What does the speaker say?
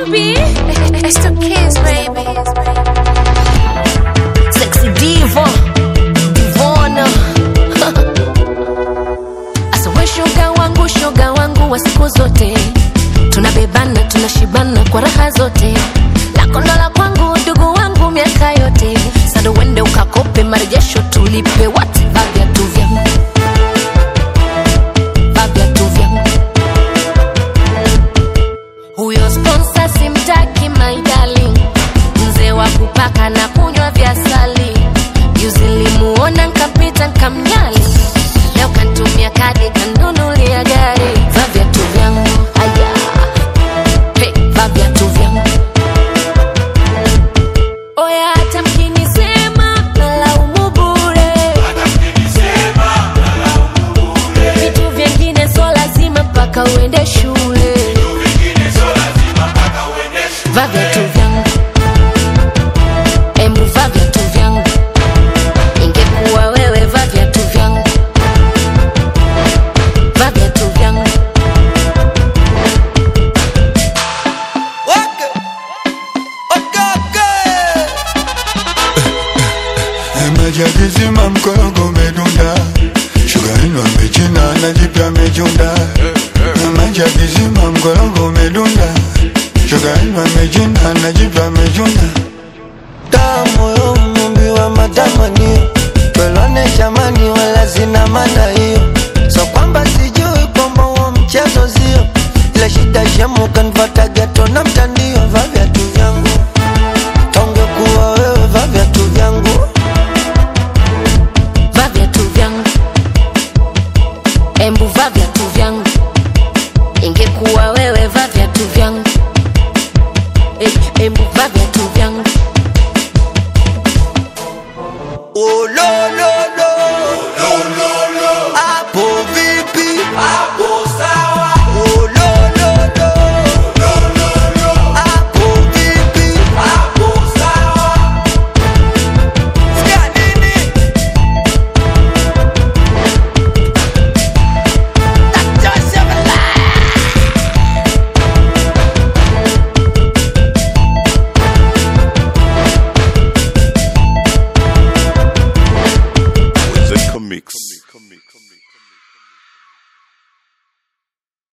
baby. It's the kids, baby. Sexy diva, divona. Asa we shoga wangu, shoga wangu wa siku zote, tunabebana tunashibana kwa raha zote, lako ndo la kwangu, ndugu wangu miaka yote. Sasa uende ukakope marejesho tulipe, what va viatu vyangu, va viatu vyangu huyo sponsor simtaki my darling, mzee wa kupaka na kunywa vya sali. Juzi nilimuona nkapita nkamnyali, leo kantumia kadi kanunulia gari. Va viatu vyangu aya, hey, va viatu vyangu oya, hata mkinisema nalaumu bure, vitu vyengine so lazima mpaka uende shule va viatu vyangu embu va viatu vyangu ingekuwa wewe va viatu vyangu va viatu vyangu Waka. Wakaka. Majagizima mkorogo umedunda, shugarini wamechina na jipya amechunda. Majagizima mkorogo umedunda, shugarini wamechina na jipya amechunda. Tamu yo mumbi wa matamanio twelwane jamani, wala sina maana hiyo, so kwamba sijui kwamba huo mchezo sio ila shida shemu kanvata geto na mtandio. Va viatu vyangu tonge kuwa wewe, va viatu vyangu va viatu vyangu embu va viatu vyangu ingekuwa